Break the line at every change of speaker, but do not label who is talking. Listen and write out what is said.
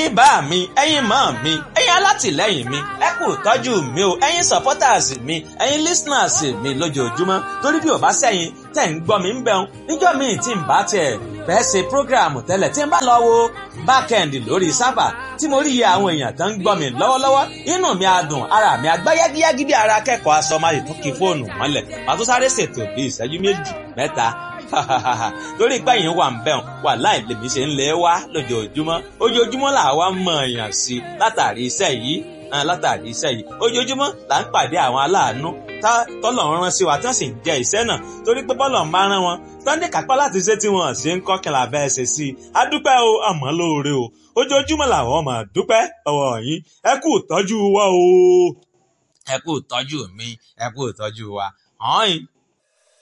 ẹ̀yin bá mi ẹ̀yin mọ́ mi ẹ̀yin alátìlẹ́yìn mi ẹ kú tọ́jú mi o ẹ̀yin supporters mi ẹ̀yin listeners mi lójoojúmọ́ torí bí ò bá sẹ́yìn tẹ̀ ń gbọ́ mi ń bẹun níjọ́ mi tí ń bá tiẹ̀ fẹ́ ṣe program tẹ́lẹ̀ tí ń bá lọ wo backend lórí sábà tí mo rí iye àwọn èèyàn tó ń gbọ́ mi lọ́wọ́lọ́wọ́ inú mi á dùn ara mi á gbá yágíyágí bí ara akẹ́kọ̀ọ́ aṣọ máa yìí tún kí fóònù mọ́lẹ̀ màá tún sáré ṣètò bí ìṣẹ́jú méjì mẹ́ta torí pé yìí wà ń bẹ̀rùn wà láì lèmi ṣe ń lé wá lójoojúmọ́ ojoojúmọ́ là wá mọ̀ èèyàn sí látàrí iṣẹ́ yìí látàrí iṣẹ́ yìí ojoojúmọ́ là ń pàdé àwọn aláàánú tọ́lọ̀ rán sí wa tí wọ́n sì ń jẹ iṣẹ́ náà torí pé bọ́lọ̀ ń bá rán wọn sunday kápá láti ṣe tí wọ́n ṣe ń kọ́kànlá bẹ́ẹ̀ ṣe sí i a dúpẹ́ o àmọ́ lóore o ojoojúmọ́ làwọn máa dúpẹ́ ọwọ́ yín ẹ kú ìtọ́jú wa o ẹ kú ìtọ́jú mi ẹ kú ìtọ́jú wa ọ̀hún